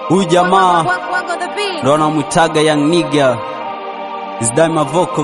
Huyu jamaa Work, work on the beat. ndo anamwitaga young nigga is that my vocal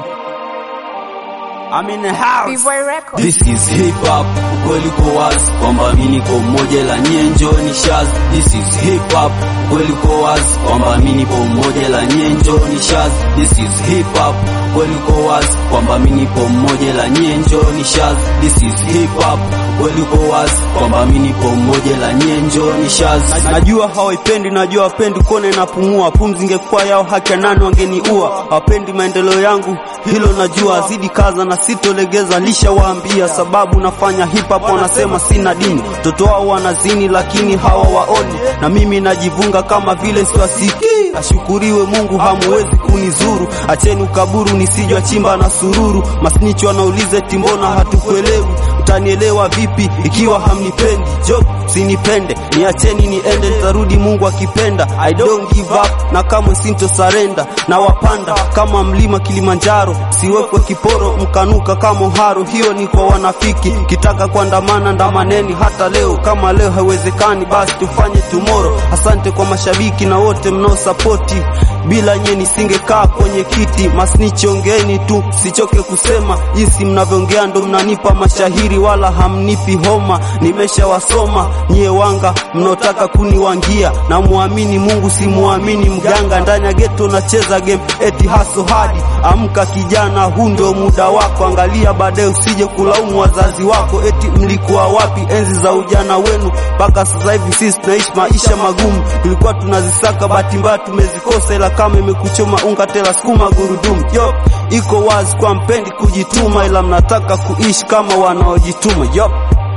I'm in the house B-Boy Records. This is hip hop, ukweli uko wazi kwamba mimi niko mmoja la nyie njoni shaz. This is hip hop, ukweli uko wazi kwamba mimi nipo mmoja la nyie njoni shaz. This is hip hop, ukweli uko wazi kwamba mimi nipo mmoja la nyie njoni shaz. This is hip hop, ukweli uko wazi kwamba mimi nipo mmoja la nyie njoni shaz. Najua hawaipendi, najua wapendi kuona inapumua, pumzi ingekuwa yao haki ya nani wangeniua. Hawapendi maendeleo yangu, hilo najua, zidi kaza na sitolegeza, lishawaambia sababu nafanya hip hop, wanasema sina dini, mtoto wao wanazini lakini hawawaoni, na mimi najivunga kama vile siwasikii. Ashukuriwe Mungu, hamuwezi kunizuru, acheni ukaburu nisijwa chimba na sururu. Masnichi wanauliza eti mbona hatukuelewi, mtanielewa vipi ikiwa hamnipendi? Job sinipende, niacheni niende, nitarudi Mungu akipenda. I don't give up na kamwe sinto surrender, na wapanda kama mlima Kilimanjaro, siwekwe kiporo mkanuka kama haro. Hiyo ni kwa wanafiki, kitaka kuandamana ndamaneni hata leo. Kama leo haiwezekani, basi tufanye tomorrow. Asante kwa mashabiki na wote mnaosapoti, bila nye nisingekaa kwenye kiti. Masnichi ongeeni tu, sichoke kusema jinsi mnavyoongea, ndo mnanipa mashahiri, wala hamnipi homa. Nimeshawasoma nyie wanga mnaotaka kuniwangia, na muamini Mungu simuamini mganga. Ndani ya geto nacheza game eti haso hadi amka kijana, huu ndio muda wako. Angalia baadaye, usije kulaumu wazazi wako eti mlikuwa wapi enzi za ujana wenu. Mpaka sasa hivi sisi tunaishi maisha magumu, tulikuwa tunazisaka, bahati mbaya tumezikosa, ila kama imekuchoma unga tela sukuma gurudumu. Yo, iko wazi kwa mpendi kujituma, ila mnataka kuishi kama wanaojituma. Yo,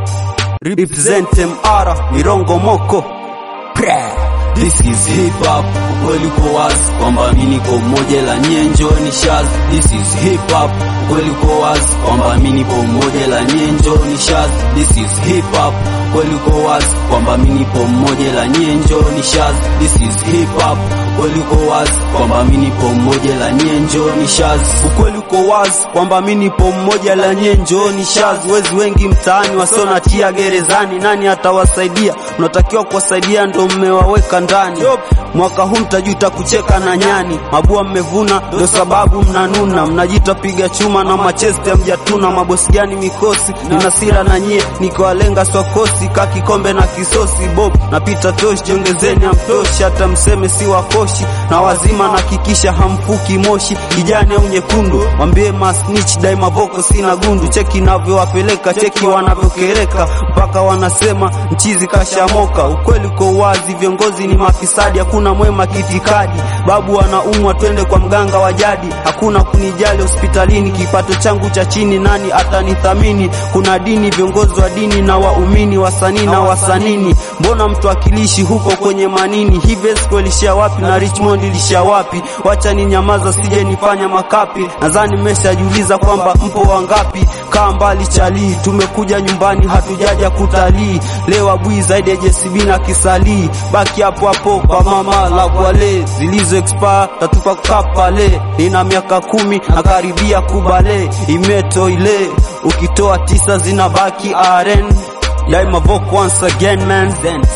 represent MR Mirongo Moko Pra. This is hip hop, ukweli uko wazi kwamba mimi niko mmoja la nyie njoni shaz. This is hip hop, ukweli uko wazi kwamba mimi nipo mmoja la nyie njoni shaz. This is hip hop, ukweli uko wazi kwamba mimi nipo mmoja la nyie njoni shaz. This is hip hop, ukweli uko wazi kwamba mimi nipo mmoja la nyie njoni shaz. Ukweli uko wazi kwamba mimi nipo mmoja la nyie njoni shaz. Wezi wengi mtaani wasiona tia gerezani, nani atawasaidia? Mnatakiwa kuwasaidia, ndo mmewaweka ndani. Mwaka huu mtajuta kucheka na nyani, mabua mmevuna, ndo sababu mnanuna. Mnajita piga chuma na macheste mjatuna. Mabosi gani mikosi? Nina sira na nyie, nikiwalenga swakosi ka kikombe na kisosi. Bob napita toshi, jiongezeni amtoshi, hata mseme si wakoshi na wazima, nahakikisha hamfuki moshi kijani au nyekundu. Mwambie masnitch daima voko sina gundu, cheki navyowapeleka, cheki wanavyokereka, mpaka wanasema mchizi kashamoka. Ukweli uko wazi, viongozi ni mafisadi, hakuna mwema kitikadi. Babu anaumwa, twende kwa mganga wa jadi, hakuna kunijali hospitalini. Kipato changu cha chini, nani atanithamini? Kuna dini, viongozi wa dini na waumini, wasanii na wasanini. Mbona mtu akilishi huko kwenye manini? Hivi Esco ilishia wapi na Richmond ilishia wapi? Wacha ni nyamaza, sije nifanya makapi. Nadhani mmeshajiuliza kwamba mpo wangapi? Kaa mbali chali, tumekuja nyumbani, hatujaja kutalii. Leo abui zaidi ya JCB na kisalii, baki hapo hapo kwa mama la kwale zilizo expire tatupa kapale. Nina miaka kumi na karibia kubale, imeto ile ukitoa tisa zinabaki aren. Daima vote once again man,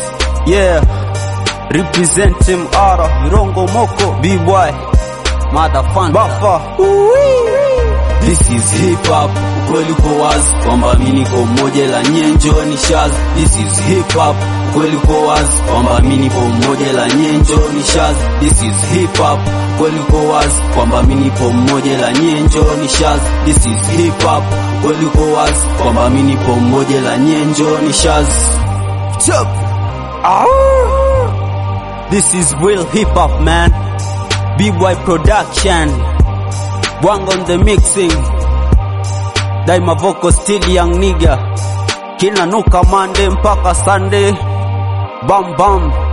yeah represent him ara Mirongo Moko B-boy motherfucker Buffer This is hip hop, ukweli uko wazi kwamba mimi niko mmoja la nyie njoni shaz. This is hip hop, ukweli uko wazi kwamba mimi nipo mmoja la nyie njoni shaz. This is hip hop, ukweli uko wazi kwamba mimi nipo mmoja la nyie njoni shaz. This is hip hop, ukweli uko wazi kwamba mimi nipo mmoja la nyie njoni shaz. Chop. This is real hip hop man. B-boy production. Bwang on the mixing. Daima vocal still young nigga. Kila nuka Monday mpaka Sunday. Bam bam.